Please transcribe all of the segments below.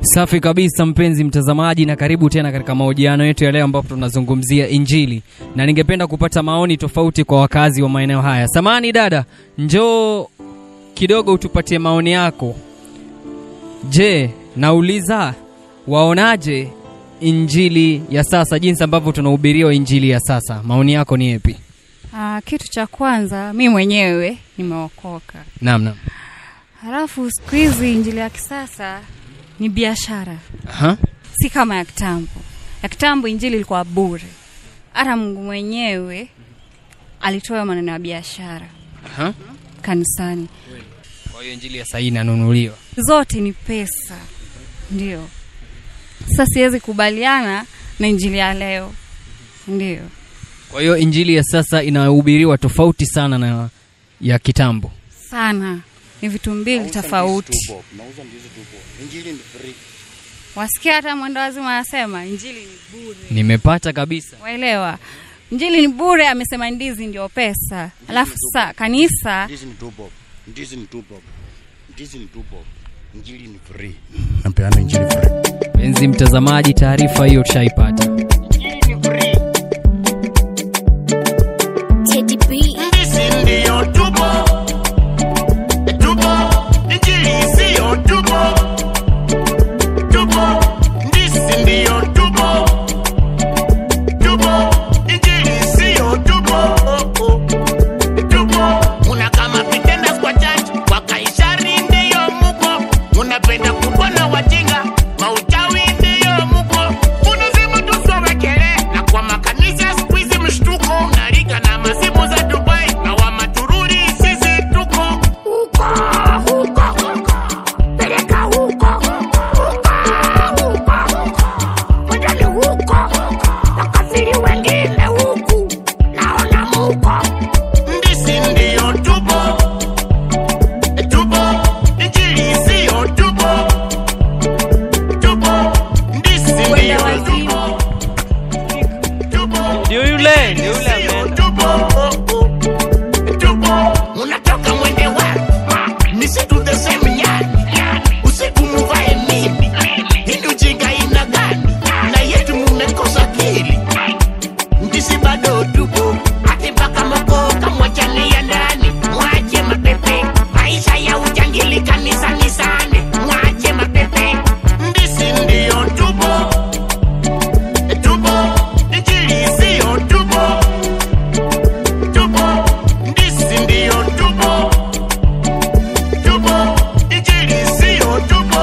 Safi kabisa mpenzi mtazamaji, na karibu tena katika mahojiano yetu ya leo ambapo tunazungumzia Injili, na ningependa kupata maoni tofauti kwa wakazi wa maeneo haya. Samani dada, njoo kidogo utupatie maoni yako. Je, nauliza waonaje Injili ya sasa, jinsi ambavyo tunahubiriwa Injili ya sasa? Maoni yako ni yapi? Ah, kitu cha kwanza mi mwenyewe nimeokoka, Naam, naam. halafu siku hizi injili ya kisasa ni biashara, Aha. si kama ya kitambo. Ya kitambo injili ilikuwa bure, hata Mungu mwenyewe alitoa maneno ya biashara Aha. kanisani. Kwa hiyo Injili ya sasa inanunuliwa. Zote ni pesa, ndio. Sasa siwezi kubaliana na injili ya leo, ndio. Kwa hiyo Injili ya sasa inahubiriwa tofauti sana na ya kitambo. Sana ni vitu mbili tofauti. Nauza ndizi tupo. Injili ni free. Wasikia hata mwendo wazima anasema injili ni bure. Nimepata kabisa. Waelewa, injili ni bure, amesema ndizi ndio pesa. Alafu sasa kanisa Ndizi ni tupo. Ndizi ni tupo. Ndizi ni tupo. Injili ni free. Napeana injili free. Penzi mtazamaji, taarifa hiyo tushaipata. Injili ni free. Teddy B. Ndizi ndiyo tupo, tupo, injili siyo tupo, tupo, ndizi ndiyo tupo, tupo, injili siyo tupo, tupo. Una kama vitenda kwa church, kwa Kaisari ndiyo muko, unapenda kubona wajinga, mauchawi ndiyo muko, unazima tusowekele, na kwa makanisa siku hizi mshtuko, unariga na masimu za Dubai, na wa matururi sisi tuko huko, huko, huko, peleka huko, huko, huko, huko, wajali huko, wakafiri wengine huku, naona muko Ndisi ndiyo tupo, tupo, injili siyo tupo, tupo, ndisi ndiyo tupo, tupo, Ndio yule, ndio yule siyo ameenda. tupo, tupo. Unatoka mwende wapi? Misitu the same yani, usiku muvae nini? Hii ujinga ina gani? Na yetu mumekosa akili ndisi bado tupo hati mpaka mokoka mwachania ndani mwache mapepe maisha ya ujangili kanisani sana mwache mapepe ndisi ndiyo tupo tupo injili siyo tupo tupo ndisi ndiyo tupo tupo injili siyo tupo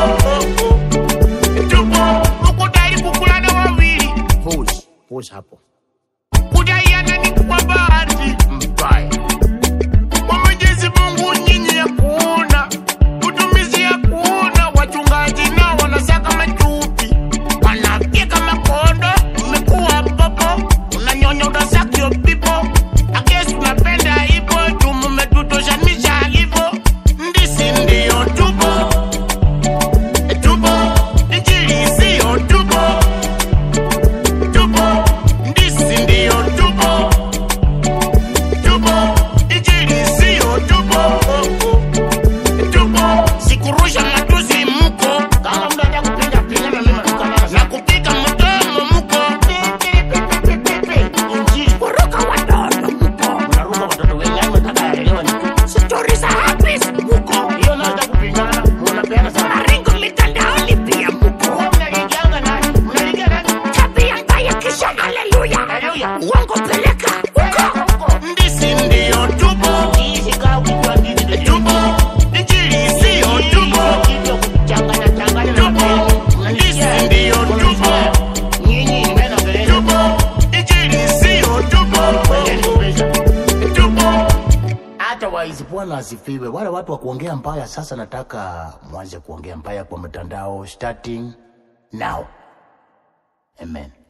tupo ukudai kukulana wawili Pause. Pause hapo. kudaiana ni kwa bahati mbaya. Kwa Mwenyezi Mungu nyinyi hakuna utumizi, hakuna wachungaji nao wanasaka machupi, wanafyeka makondo. Mmekuwa popo, unanyonya udasakio pipo akesi, tunapenda hivyo tu, mmetutoshanisha hivyo. Ndisi ndiyo tupo tupo, injili siyo tupo tupo ndisi ndiyo tupo tupo injili siyo tupo tupo sikurusha matusi mko kama mnataka kupiga piga na mimi na kupika mdomo mko injili kuruka watoto mko unaruka watoto wengine wanataka elewa ni stori za hapis mko hiyo naweza kupigana mnapeana sana ringo mitandaoni pia mko mnaliganga nani mnaliganga nani tabia mbaya kisha haleluya uongo peleka huko ndisi ndiyo tupo tupo injili siyo tupo tupo ndisi ndiyo tupo tupo injili siyo tupo tupo Otherwise, Bwana asifiwe. Wale watu wa kuongea mbaya sasa, nataka mwanze kuongea mbaya kwa mtandao starting now. Amen.